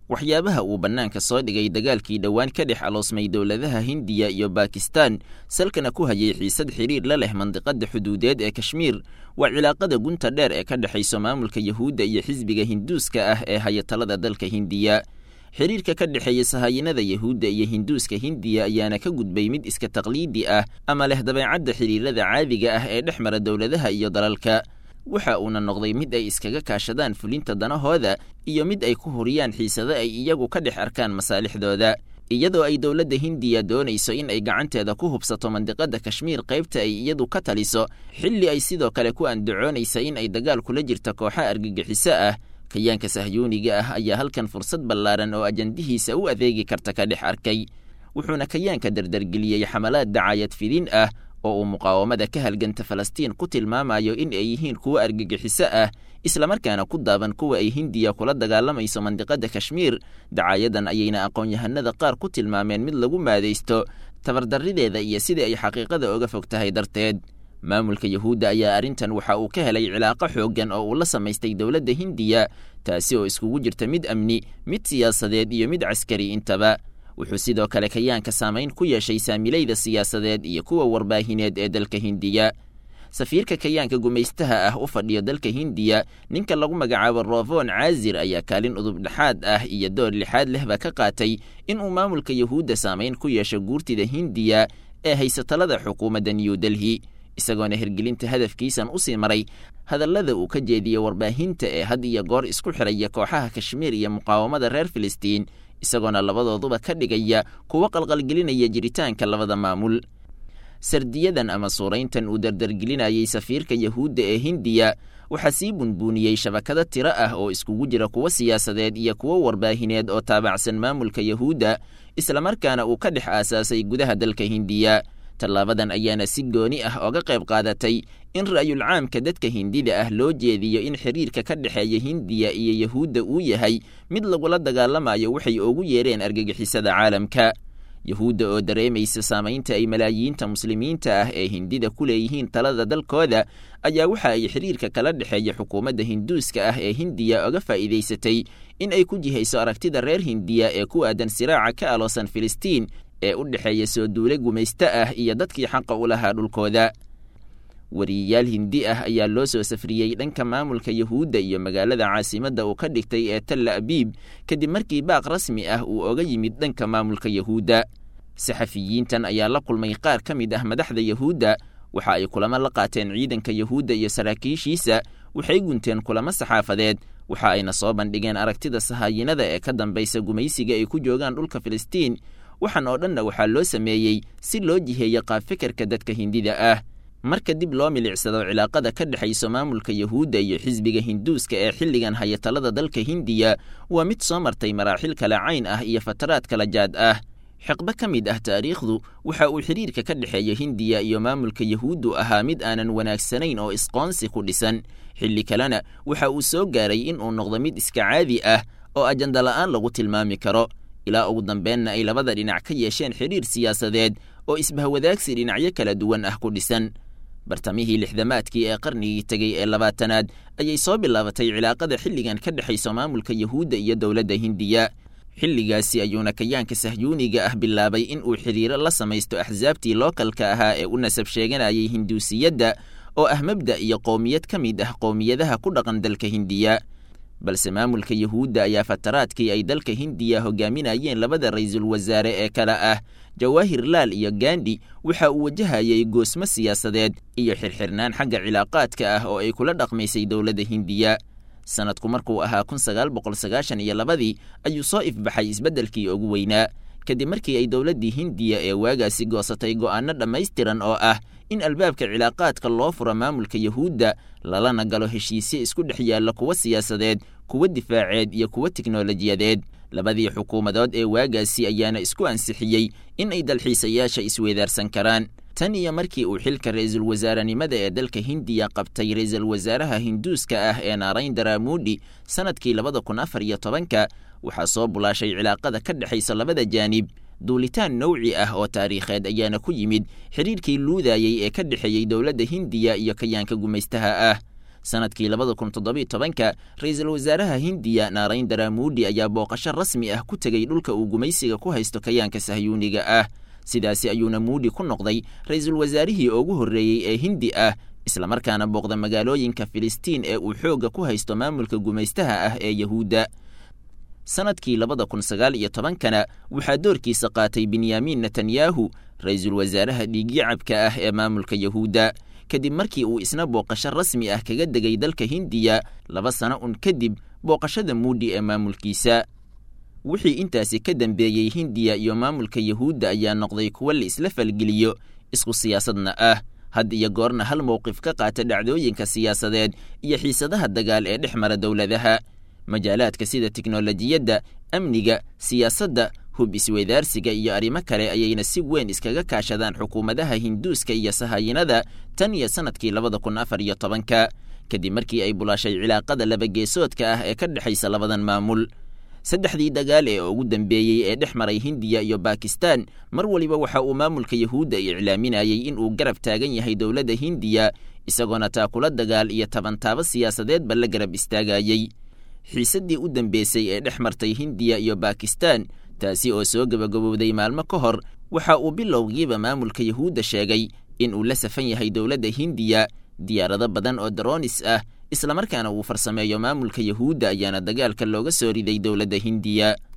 waxyaabaha uu bannaanka soo dhigay dagaalkii dhowaan ka dhex aloosmay dowladaha hindiya iyo bakistan salkana ku hayay xiisad xidhiir la leh mandiqadda xuduudeed ee kashmiir waa cilaaqada gunta dheer ee ka dhexayso maamulka yahuudda iyo xisbiga hinduuska ah ee haya talada dalka hindiya xiriirka ka dhexeeya sahaayinada yahuudda iyo hinduuska hindiya ayaana ka gudbay mid iska taqliidi ah ama leh dabeecadda xidhiirada caadiga ah ee dhex mara dowladaha iyo dalalka waxa uuna noqday mid ay iskaga kaashadaan fulinta danahooda iyo mid ay ku huriyaan xiisado ay iyagu ka dhex arkaan masaalixdooda iyadoo ay dowladda hindiya doonayso in ay gacanteeda ku hubsato mandiqadda kashmiir qaybta ay iyadu ka taliso xilli ay sidoo kale ku andacoonaysa in ay dagaal kula jirta kooxa argagixiso ah kayaanka sahyuuniga ah ayaa halkan fursad ballaaran oo ajandihiisa u adeegi karta ka dhex arkay wuxuuna kayaanka dardargeliyey xamalaad dacaayad fidin ah oo uu muqaawamada ka halganta falastiin ku tilmaamayo in ay yihiin kuwo argagixiso ah islamarkaana ku daaban kuwa ay hindiya kula dagaalamayso mandiqadda kashmiir dacaayadan ayayna aqoon-yahanada qaar ku tilmaameen mid lagu maadaysto tabardarrideeda iyo sidai ay xaqiiqada oga fog tahay darteed maamulka yahuudda ayaa arrintan waxa uu ka helay cilaaqo xooggan oo uu la samaystay dowladda hindiya taasi oo iskugu jirta mid amni mid siyaasadeed iyo mid caskari intaba wuxuu sidoo kale kayaanka saamayn ku yeeshay saamilayda siyaasadeed iyo kuwa warbaahineed ee dalka hindiya safiirka kayaanka gumaystaha ah u fadhiyo dalka hindiya ninka lagu magacaabo rovon caazir ayaa kaalin udub dhexaad ah iyo door lixaad lehba ka qaatay inuu maamulka yahuudda saamayn ku yeesho guurtida hindiya ee haysatalada xukuumadda new delhi isagoona hirgelinta hadafkiisan usii maray hadallada uu ka jeediyey warbaahinta ee had iyo goor isku xiraya kooxaha kashmiir iyo muqaawamada reer filistiin isagoona labadooduba ka dhigaya kuwo qalqalgelinaya jiritaanka labada maamul sardiyadan ama suurayntan uu dardargelinayay safiirka yahuudda ee hindiya waxaa sii bunbuuniyey shabakado tiro ah oo iskugu jira kuwo siyaasadeed iyo kuwo warbaahineed oo taabacsan maamulka yahuudda islamarkaana uu ka dhex aasaasay gudaha dalka hindiya tallaabadan ayaana si gooni ah oga qayb qaadatay in ra'yul caamka dadka hindida ah loo jeediyo in xiriirka ka dhexeeya hindiya iyo yahuudda uu yahay mid lagula dagaalamayo waxay ugu yeereen argagixisada caalamka yahuudda oo dareemaysa saamaynta ay malaayiinta muslimiinta ah ee hindida ku leeyihiin talada dalkooda ayaa waxa ay xiriirka kala dhexeeya xukuumadda hinduuska ah ee hindiya oga faa'iidaysatay in ay ku jihayso aragtida reer hindiya ee ku aadan siraaca ka aloosan filistiin ee u dhexeeya soo duule gumaysto ah iyo dadkii xaqa u lahaa dhulkooda wariyayaal hindi ah ayaa loo soo safriyey dhanka maamulka yahuudda iyo magaalada caasimadda uu ka dhigtay ee talla abiib kadib markii baaq rasmi ah uu oga yimid dhanka maamulka yahuudda saxafiyiintan ayaa la kulmay qaar ka mid ah madaxda yahuudda waxa ay kulamo la qaateen ciidanka yahuudda iyo saraakiishiisa waxay gunteen kulamo saxaafadeed waxa ayna soo bandhigeen aragtida sahaayinada ee ka dambaysa gumaysiga ay ku joogaan dhulka filistiin waxaan oo dhanna waxaa loo sameeyey si loo jiheeyo qaabfikirka dadka hindida ah marka dib loo milicsado cilaaqada ka dhexayso maamulka yahuudda iyo xisbiga hinduuska ee xilligan haya talada dalka hindiya waa mid soo martay maraaxil kala cayn ah iyo fataraad kala jaad ah xiqbo ka mid ah taariikhdu waxa uu xidhiirka ka dhexeeya hindiya iyo maamulka yahuuddu ahaa mid aanan wanaagsanayn oo isqoonsi ku dhisan xilli kalena waxa uu soo gaaray in uu noqdo mid iska caadi ah oo ajanda la'aan lagu tilmaami karo ilaa ugu dambeenna ay labada dhinac ka yeesheen xidhiir siyaasadeed oo isbahwadaagsi dhinacyo kala duwan ah ku dhisan bartamihii lixdamaadkii ee qarnigii tegey ee labaatanaad ayay soo bilaabatay cilaaqada xilligan ka dhexayso maamulka yahuudda iyo dowladda hindiya xilligaasi ayuuna kayaanka sahyuuniga ah bilaabay in uu xidhiiro la samaysto axsaabtii lookalka ahaa ee u nasab sheeganayay hinduusiyadda oo ah mabda' iyo qowmiyad ka mid ah qowmiyadaha ku dhaqan dalka hindiya balse maamulka yahuudda ayaa fataraadkii ay dalka hindiya hogaaminayeen labada ra-iisul wasaare ee kale ah jawaahir laal iyo gandhi waxa uu wajahayay goosmo siyaasadeed iyo xirxirnaan xagga cilaaqaadka ah oo ay kula dhaqmaysay dowladda hindiya sanadku markuu ahaa kun sagaal boqol sagaashan iyo labadii ayuu soo ifbaxay isbeddelkii ugu weynaa kadib markii ay dowladdii hindiya ee waagaasi goosatay go'aano dhammaystiran oo ah in albaabka cilaaqaadka loo furo maamulka yahuudda lalana galo heshiisye isku dhex yaalla kuwa siyaasadeed kuwa difaaceed iyo kuwa tiknolojiyadeed labadii xukuumadood ee waagaasi ayaana isku ansixiyey in ay dalxiisayaasha isweedaarsan karaan tan iyo markii uu xilka ra-iisul wasaarenimada ee dalka hindiya qabtay ra-iisul wasaaraha hinduuska ah ee naarayndara muudi sanadkii labada kun afar iyo tobanka waxaa soo bulaashay cilaaqada ka dhexaysa labada jaanib duulitaan nowci ah oo taariikheed ayaana ku yimid xidhiirkii luudayey ee ka dhexeeyey dowladda hindiya iyo kayaanka gumaystaha ah sanadkii labada kun toddobiyo tobanka ra-iisul wasaaraha hindiya naarayndara muudi ayaa booqasho rasmi ah ku tegey dhulka uu gumaysiga ku haysto kayaanka sahyuuniga ah sidaasi ayuuna muudi ku noqday ra-iisul wasaarihii ugu horreeyey ee hindi ah islamarkaana booqda magaalooyinka filistiin ee uu xoogga ku haysto maamulka gumaystaha ah ee yahuudda sanadkii labada kun sagaal iyo tobankana waxaa doorkiisa qaatay benyamin netanyahu ra-iisul wasaaraha dhiigyacabka ah ee maamulka yahuudda kadib markii uu isna booqasho rasmi ah kaga degay dalka hindiya laba sano un kadib booqashada muudi ee maamulkiisa wixii intaasi ka dambeeyey hindiya iyo maamulka yahuudda ayaa noqday kuwo la isla falgeliyo isku siyaasadna ah had iyo goorna hal mowqif ka qaata dhacdooyinka siyaasadeed iyo xiisadaha dagaal ee dhex mara dowladaha majaalaadka sida tiknolojiyadda amniga siyaasadda hub isweydaarsiga iyo arrimo kale ayayna si weyn iskaga kaashadaan xukuumadaha hinduuska iyo sahayinada tan iyo sanadkii labada kun afar iyo tobanka kadib markii ay bulaashay cilaaqada labageesoodka ah ee ka dhexaysa labadan maamul saddexdii dagaal ee ugu dambeeyey ee dhex maray hindiya iyo bakistan mar waliba waxa uu maamulka yahuudda iclaaminayey in uu garab taagan yahay dowladda hindiya isagoona taakula dagaal iyo tabantaabo siyaasadeedba la garab istaagayey xiisaddii u dambeysay ee dhex martay hindiya iyo bakistan taasi oo soo gebagabowday maalmo ka hor waxa uu bilowgiiba maamulka yahuudda sheegay in uu la safan yahay dowladda hindiya diyaarado badan oo daroonis ah islamarkaana uu farsameeyo maamulka yahuudda ayaana dagaalka looga soo riday dowladda hindiya